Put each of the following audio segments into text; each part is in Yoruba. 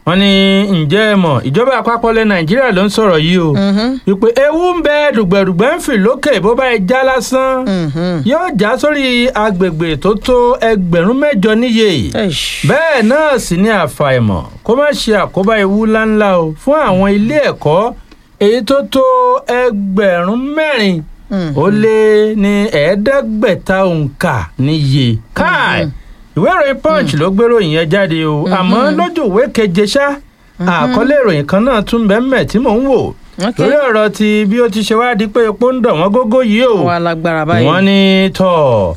wọ́n ní ǹjẹ́ ẹ mọ̀ ìjọba àpapọ̀ ilẹ̀ nàìjíríà ló ń sọ̀rọ̀ yìí o wípé ewu ń bẹ dùgbẹ̀dùgbẹ̀ ń fì lókè bó bá ẹ já lásán yóò já sórí agbègbè tó tó ẹgbẹ̀rún mẹ́jọ níye bẹ́ẹ̀ náà sì ni àfàìmọ̀ kó má ṣe àkóbá ewu ńláńlá o fún àwọn ilé ẹ̀kọ́ èyí tó tó ẹgbẹ̀rún mẹ́rin ó lé ní ẹ̀ẹ́dẹ́gbẹ̀ta òǹkà níye káì ìwé ìròyìn punch ló gbérò ìyẹn jáde o àmọ́ lójú ìwé keje ṣá àkọlé ìròyìn kan náà tún bẹ́ẹ̀ mẹ́ tí mò ń wò lórí ọ̀rọ̀ ti bí ó ti ṣe wá di pé epo ń dọ̀ wọ́n gógó yìí o wọ́n ní tọ̀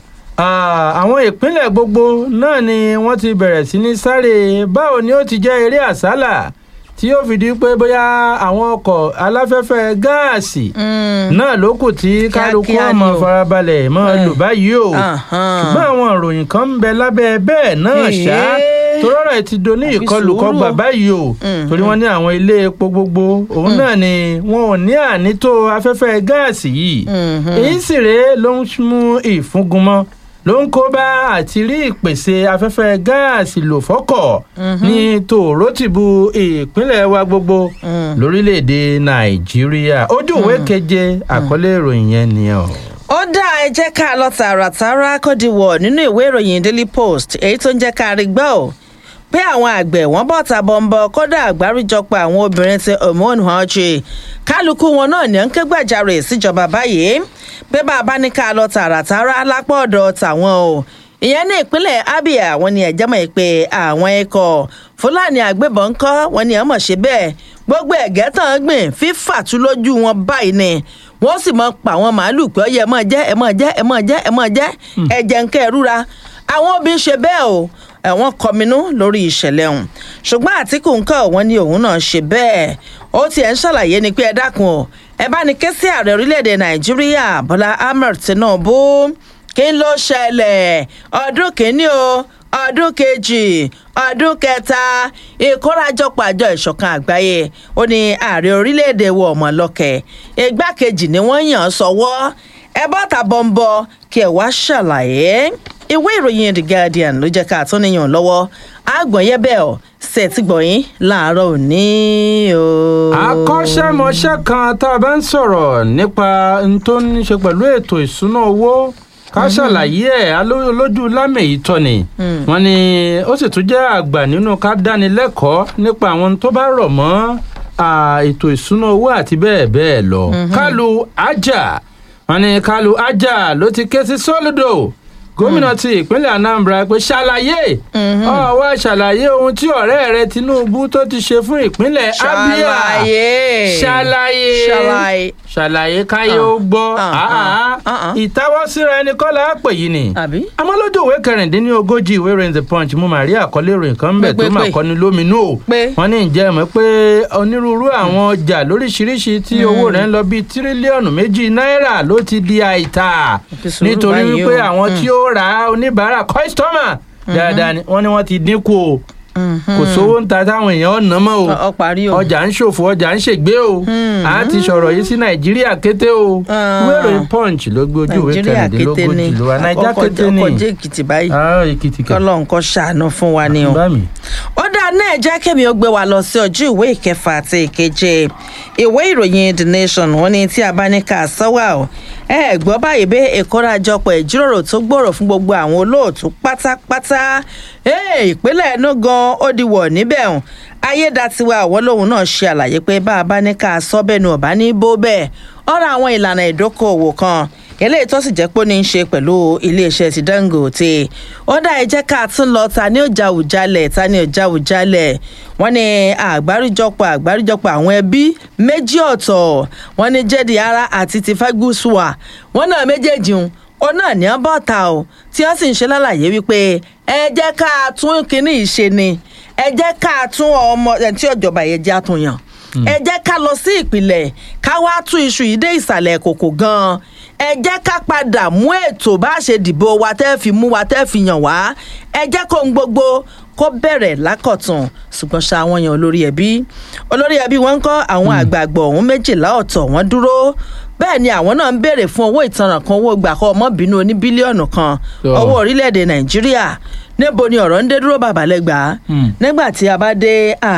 àwọn ìpínlẹ̀ gbogbo náà ni wọ́n ti bẹ̀rẹ̀ sí ní sáré báwo ni ó ti jẹ́ eré àsálà tí yóò fi di pé bóyá àwọn ọkọ̀ aláfẹ́fẹ́ gáàsì náà ló kù tí kálukú ọmọ farabalẹ̀ mọ́ lò báyìí o ṣùgbọ́n àwọn ìròyìn kan ń bẹ lábẹ́ bẹ́ẹ̀ náà ṣá torọ́rọ̀ ẹ̀ ti do ní ìkọlùkọgbà báyìí o torí wọ́n ní àwọn ilé epo gbogbo òun náà ni wọn ò ní ànító afẹ́fẹ́ gáàsì yìí èyí sì rèé ló ń mú ìfúngunmọ́ ló ń kó bá àti rí ìpèsè afẹ́fẹ́ gáàsì lò fọ́kọ̀ ní tòrótìbù ìpínlẹ̀ wa gbogbo lórílẹ̀‐èdè nàìjíríà ojú ìwé keje àkọlé ìròyìn yẹn nìyẹn o. ó dá ẹ jẹ́ ká lọ tààràtàrà kọ́díwọ̀ nínú ìwé ìròyìn daily post èyí tó ń jẹ́ ká rí gbọ́ ò pé àwọn àgbẹ̀ wọ́n bọ̀ ta bọ̀m̀bọ̀ kódà àgbáríjọpọ̀ àwọn obìnrin ti hormone ọ̀chì kálukú wọn náà ní ń ké gbàjarè síjọba báyìí pé bá a bá ní ká lọ tààràtàrà lápá ọ̀dọ̀ tàwọn o ìyẹn ní ìpínlẹ̀ abia wọn ni ẹ̀jẹ̀ mọ̀ pé àwọn ikọ̀ fúlàní àgbébọn ń kọ́ wọn ni ọmọ ṣe bẹ́ẹ̀ gbogbo ẹ̀gẹ́ tán gbìn fífà tú lójú wọn báyìí ni wọ́n sì mọ pa àwọn màálù pé ọyẹ ẹ mọ̀ jẹ́ ẹ mọ̀ jẹ́ ẹ mọ̀ jẹ́ ẹ mọ̀ jẹ́ ẹ̀jẹ̀ ń kẹ́ ẹ rúra àwọn obìnrin ṣe bẹ́ẹ̀ o ẹ̀wọ̀n kọminú lórí ìṣẹ̀lẹ̀ ọ̀hún ṣùgbọ́n àtìkù nǹkan wọn ni òun náà ṣe bẹ́ẹ̀ ó tiẹ̀ ń ṣàlàyé ni pé ẹ dákun o ẹ bá ní ké sí ààrẹ orílẹ̀-èdè nàìjíríà bọ́lá ahmed tinubu kí n ló ṣẹlẹ̀ ọdún kìíní o ọdún kejì ọdún kẹta ìkórajọpọ̀ àjọ ìṣọ̀kan àgbáyé ó ní ààrẹ orílẹ̀-èdè wọ ọmọ lọ́kẹ̀ igbákejì ni wọ́n yàn án sọ́wọ́ ẹ bọ́ ta bọ́ńbọ́ kí ẹ wá ṣàlàyé ìwé ìròyìn the guardian ló jẹ́ ká tún níyàn lọ́wọ́ àgbọ̀nyẹ́bẹ̀ ọ̀ ṣètìgbọ̀yìn láàárọ̀ òní o. akọ́ṣẹ́mọṣẹ́ kan tá a bá ń sọ̀rọ̀ nípa n tó ní ṣe pẹ̀lú ètò ìṣúná owó ká ṣàlàyé ẹ̀ lójú lámì ìtọ́ ni wọ́n ní ó sì tún jẹ́ àgbà nínú ká dánilẹ́kọ̀ọ́ nípa àwọn tó bá rọ̀ mọ́ ètò ìṣúná owó àti bẹ́ẹ̀ bẹ́ẹ̀ lọ kálu ajá wọ́n ní kálu ajá ló ti ké sí sólùdò gómìnà ti ìpínlẹ̀ anambra pé ṣàlàyé ọwọ́ ṣàlàyé ohun tí ọ̀rẹ́ rẹ tinubu tó ti ṣe fún ìpínlẹ̀ abia ṣàlàyé ṣàlàyé káyé ó gbọ́ ìtawọ́síra ẹni kọ́ la pè yìí ni àmọ́ lójú ìwé kẹrìndínlógójì ìwé ìròyìn the punch mo máa rí àkọlé ìròyìn kan bẹ̀ tó máa kọ́ni lóminú o wọ́n ní ìjẹ́ mọ̀ pé onírúurú àwọn ọjà lóríṣiríṣi tí owó rẹ̀ ń lọ bíi tírílíọ̀nù méjì náírà ló ti di àìtà nítorí wípé àwọn tí ó ra oníbàárà kọ́sítọ́mà dáadáa ni wọ́n ní wọ́n ti dínkù o kò sówó ń ta táwọn èèyàn ọ̀nà mọ́ o ọjà ń ṣòfò ọjà ń ṣègbé o a ti sọ̀rọ̀ yìí sí nàìjíríà kété o wéèrè punch ló gbé ojú ìwé kẹrìndínlógójì ló wa nàìjíríà kété ni ọkọ̀ jẹ́ èkìtì báyìí kọ́lọ́ nǹkan ṣàánú fún wa ni o ó dáa náà jẹ́ kẹ́mi ó gbé wa lọ sí ojú ìwé ìkẹfà àti ìkeje ìwé ìròyìn the nation wọn ni tí a bá ní ká sọ́wọ́ o ẹ gbọ́ báyìí bẹ́ẹ̀ ìkórajọpọ̀ ìjíròrò tó gbòòrò fún gbogbo àwọn olóòtú pátápátá ìpínlẹ̀ ẹnu gan ó di wọ̀ níbẹ̀ hàn ayédatiwa àwọn lòun náà ṣe àlàyé pé bá a bá ní ká sọ bẹ́ẹ̀ nu ọ̀bá ní bó bẹ́ẹ̀ ọ̀rọ̀ àwọn ìlànà ìdókòòwò kan eléyìí tó sì jẹ́ pé ó ní í ṣe pẹ̀lú iléeṣẹ́ ti dangote ó dá ẹ jẹ́ ká tún lọ ta ní ọjà òjálẹ̀ ta ní ọjà òjálẹ̀ wọ́n ní àgbáríjọpọ̀ àgbáríjọpọ̀ àwọn ẹbí méjì ọ̀tọ̀ wọ́n ní jẹ́dì ara àti ti fẹ́gùsùwà wọ́n náà méjèèjì ń ó náà ní ọbọ̀ ta o tí wọ́n sì ń ṣe lálàyé wípé ẹ jẹ́ ká tún kínní ìṣe ni ẹ jẹ́ ká tún ọmọ ẹ̀ tí ọ̀jọ̀ba yẹn jẹ́ àtúnyàn ẹ jẹ́ ká lọ sí ìpìlẹ̀ ká wá tún iṣu yìí dé ìsàlẹ̀ kòkò gan-an ẹ jẹ́ ká padà mú ètò bá ṣe dìbò wa tẹ́ fi mú wa tẹ́ fi yàn wá ẹ jẹ́ kó ń gbogbo kó bẹ̀rẹ̀ lákọ̀tún ṣùgbọ́n ṣá àwọn èèyàn olórí ẹbí olórí ẹbí wọn ń kọ́ àwọn àgbààgbà ọ̀hún méjìlá ọ̀tọ̀ wọn dúró bẹ́ẹ̀ ni àwọn náà ń béèrè fún owó ìtanràn kan owó gbàkọ́ ọmọbìnrin oní bílíọ̀nù kan owó orílẹ̀-èdè nàìjíríà níbo ni ọ̀rọ̀ ń dé dúró bàbá lẹ́gbàá nígbà tí a bá dé